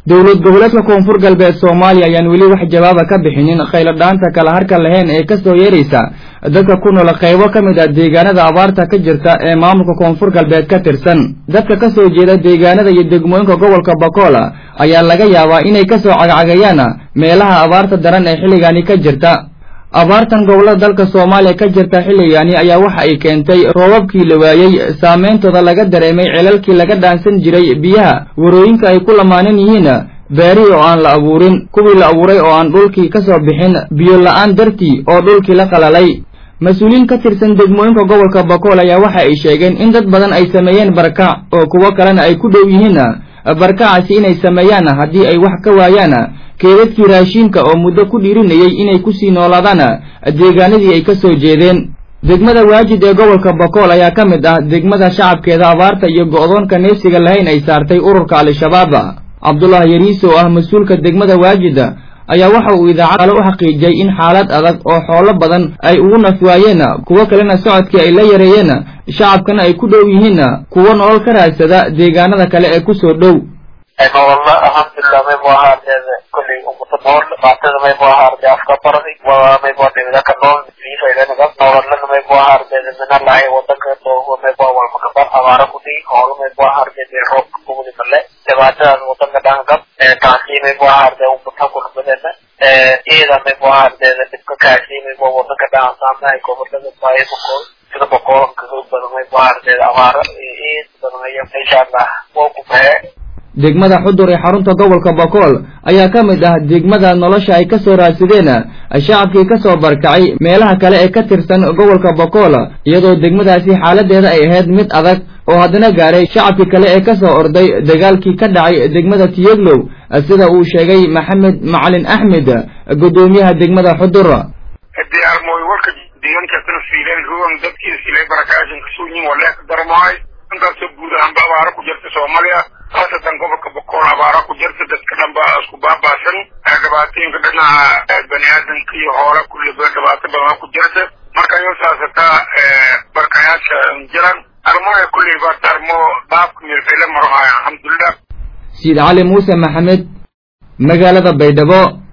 dowlad goboleedka koonfur galbeed soomaaliya ayaan weli wax jawaaba ka bixinin khayladhaanta kala harka lahayn ee kasoo yeeraysa dadka ku nool qaybo ka mid ah deegaanada abaarta ka jirta ee maamulka koonfur galbeed ka tirsan dadka kasoo jeeda deegaanada iyo degmooyinka gobolka bakool ayaa laga yaabaa inay kasoo cagcagayaan meelaha abaarta daran ee xilligani ka jirta abaartan gobollada dalka soomaaliya ka jirta xilligani ayaa waxa ay keentay roobabkii la waayey saameyntooda laga dareemay celalkii laga dhaansan jiray biyaha warooyinka ay ku lamaanan yihiin beerihii oo aan la abuurin kuwii la abuuray oo aan dhulkii ka soo bixin biyo la-aan dartii oo dhulkii la qalalay mas-uuliyiin ka tirsan degmooyinka gobolka bakool ayaa waxa ay sheegeen in dad badan ay sameeyeen barkac oo kuwo kalena ay ku dhow yihiin barkacaasi inay sameeyaan haddii ay wax ka waayaan keedadkii raashiinka oo muddo ku dhiirinayay inay kusii noolaadaan deegaanadii ay ka soo jeedeen degmada waajid ee gobolka bakool ayaa ka mid ah degmada shacabkeeda abaarta iyo go'doonka neefsiga lahayn ay saartay ururka al-shabaab cabdullah yariise oo ah mas-uulka degmada waajid ayaa waxa uu idaacad kale u xaqiijiyey in xaalad adag oo xoolo badan ay ugu naf waayeen kuwo kalena socodkii ay la yareeyeen shacabkana ay ku dhow yihiin kuwo nolol ka raadsada deegaanada kale ee kusoo dhow nololna alxamdulilah maybu ahaadeeda kolley umata nool dhibaatada maybu ahaarde afka bardi maybu dhibida ka nool fiifaydanagab nololana maybu ahaardeeda minalahay wadanka doogo maybu walmakabar abaara kudii hoolo maybu ahaardeeda roobka kugudi male dhibaatadaas wadanka dhangab taasi maybu ahaarde umata kulbadena iyada maybu ahaardeeda dhibka kaasi maybu wadanka dhaansaamahay gobolada baayabakol sida boqolanka xoog badan maybu ahaardeeda abaara iid badan aya insha allah waa ku bahe degmada xudur ee xarunta gobolka bakool ayaa ka mid ah degmada nolosha ay ka soo raadsadeen shacabkii ka soo barkacay meelaha kale ee ka tirsan gobolka bakool iyadoo degmadaasi xaaladeeda ay ahayd mid adag oo haddana gaaray shacabkii kale ee kasoo orday dagaalkii ka dhacay degmada tiyeglow sida uu sheegay maxamed macalin axmed guddoomiyaha degmada xudur diyaarmooy warka deegaankaasna siileen ruwan dadkii silay barakaashin kasoo yin waleek darmaay intaasoo guud ahaanba abaaro ku jirta soomaaliya khaasatan gobolka bokool abaara ku jirta dadka dhan ba isku baabaasan dhibaatooyinka dhinaca bani aadamka iyo hoola kulliba dhibaato badan ku jirta marka iyo saasataa barkayaasha jiran armoya kulley baa armo dhaafka mirfile marohaya alxamdulilah siid cali muuse maxamed magaalada baydhabo